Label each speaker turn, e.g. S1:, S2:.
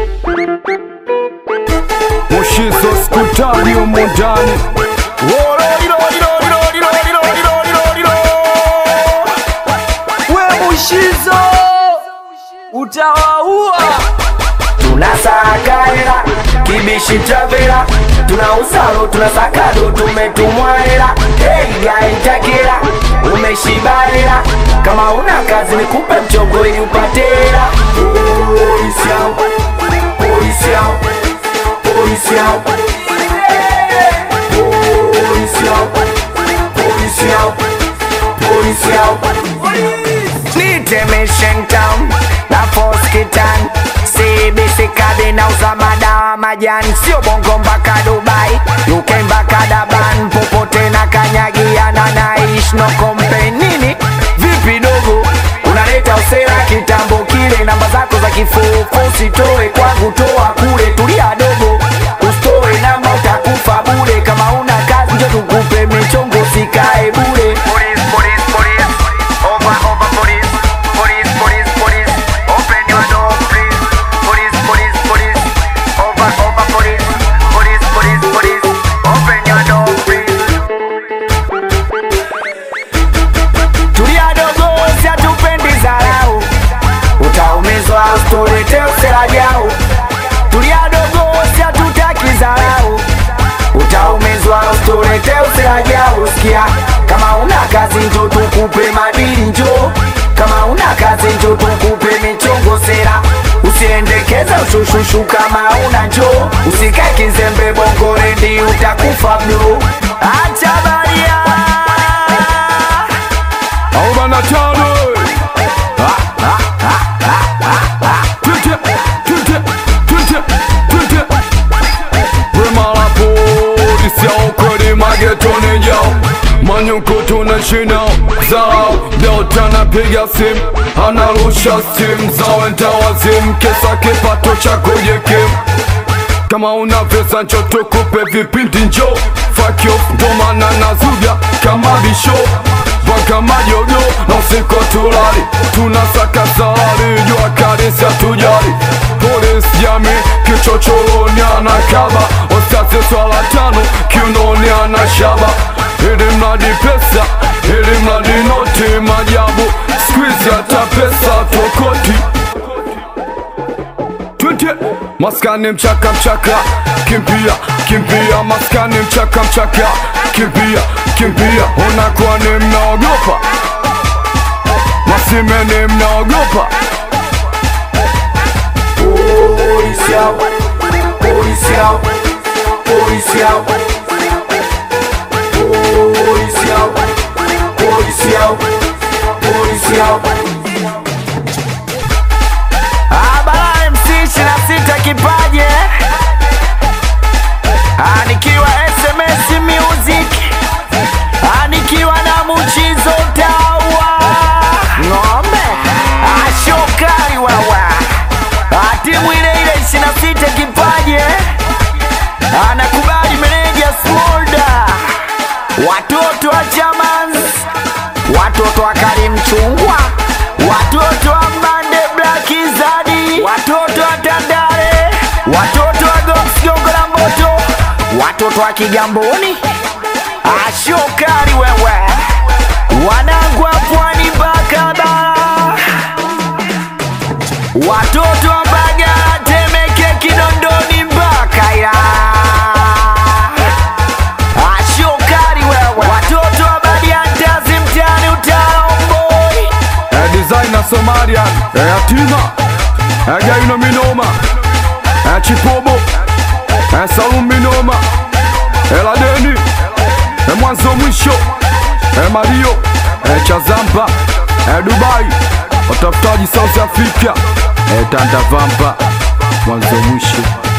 S1: Mushizo skutani humu ndani
S2: We Mushizo utawaua.
S3: tunasaka hela kibishi travela tunausalo tunasakado tumetumwa hela hey, yaitakela umeshibalela kama una kazi nikupe mchongo ili upate hela polisi yao polisi yao polisi yao polisi yao polisi yao polisi yao Nitemeshen town na Foskitan CBC kadi na uza madawa majani sio bongo mpaka Dubai UK mpaka Daban popote na kanyagiana naish no complain nini vipi dogo unaleta usera kitambo kile namba zako za kifufu usitoe kwangu toa kule tulia dogo usitoe namba utakufa bure kama una kazi njo tukupe michongo sikae bure police, police, police. Over, over, police. Police, police, police. Open your door, please. Police, police, police. Over, over, police. Police, police, police. Open your door, please. Tulia dogo, si hatupendi dharau. Utaumizwa usitulete usela jau. Tulia dogo, si hatutaki dharau. Utaumizwa usitulete usela jau. Sikia, kama una kazi njo tukupe madili njo. Kama una kazi njo tukupe michongo sera. Usiendekeza ushushushu kama una njo. Usikae kizembe bongo rendi utakufa bro. Acha baria.
S1: arobaini na tano Twende, twende, twende, twende. Wema la polisi ya ukweli magetoni jao Manyuko tunashina zao Delta anapiga simu Anarusha simu za wenda wazimu Kesa kipato cha kujikimu kama una pesa njo tukupe vipindi njo Fuck you, ndo maana nazuga kama bisho Mpaka majogo na usiku tulali Tunasaka salari, jua kali si hatujali Polisi jamii, kichochoroni anakaba Ostasi swala tano, kiunoni anashaba Ili mradi pesa, ili mradi noti majabu Squeeze hata pesa tokoti Twende maskani mchaka mchaka kimbia kimbia maskani mchaka mchaka kimbia kimbia unakuwa ni mnaogopa masimeni mnaogopa
S3: Policial, policial, policial, policial, policial, policial. Abara MC 26 kipaje anikiwa SMS Music anikiwa na Muchizo Tawa ng'ombe ashokari wawa timu ile ile 26 kipaje anakubali meneja Smolda watoto wa Chamans watoto wa Karim Chungwa watoto wa Mande Black Zadi watoto wa Tandale watoto wa Gox Gongola Moto watoto wa Kigamboni ashokari wewe wanangu wa pwani Bakaba watoto wa Mbagala Temeke Kinondoni mpaka ya ashokari wewe watoto wa Badiantazi mtaani Utaomboi
S1: eh, designer Somalian eh, yatima eh, gaino minoma eh, chipobo eh, salum minoma eh, ladeni eh, mwanzo mwisho eh, mario eh, chazampa eh, dubai watafutaji south africa eh, tandavampa mwanzo mwisho